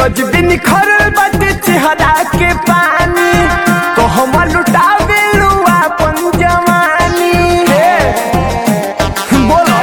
गजबी निखरल बाटे चेहरा के पानी तो हम लुटावे लुआ अपन जवानी हे, बोलो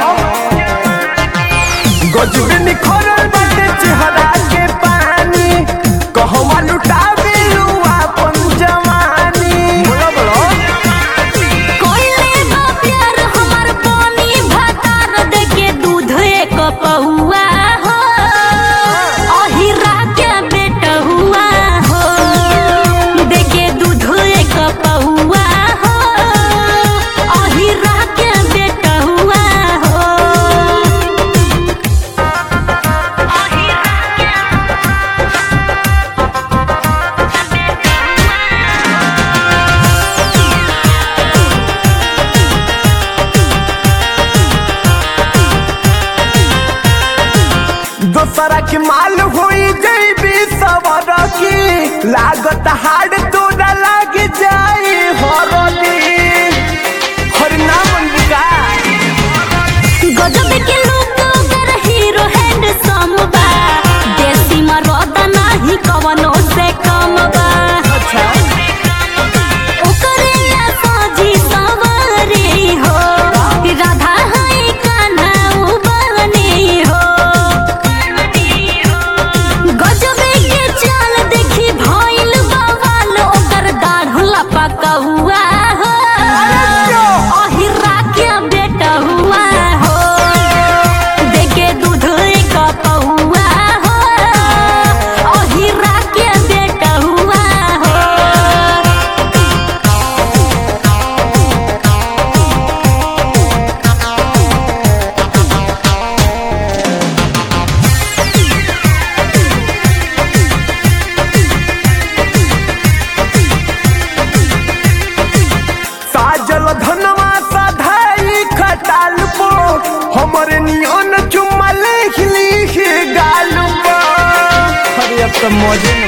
गजबी निखरल बाटे चेहरा के पानी कहवा लुटावे लुआ अपन जवानी बोलो बोलो कोइले बा प्यार हमर पानी भातार देके दूध एक पहुआ हो अहिरा के बेटा हुआ हो देके दूध एक पहुआ हो अहिरा के बेटा हुआ हो अहिरा के दोसरा के माल होई जैबी सवर की लागत हाड तोरा लाग जाई हरदी हर नाम अंबिका गजब के लोग अगर हीरो हैंडसम बा देसी मरद नाही कवनो से कम बा अच्छा ओकरे या साजी सवारी हो राधा है कान्हा बने हो गजब के चाल देखी भइल बवाल ओकर दाढ़ लपका हुआ हो अहिरा के बेटा हुआ हो देखे दूध एक पहुआ हो अहिरा के बेटा हुआ हो साजल धनवा साधाई खटाल पो हमरे नियन चुम्मा लिख लिख गाल पो अरे अब तो मौजे में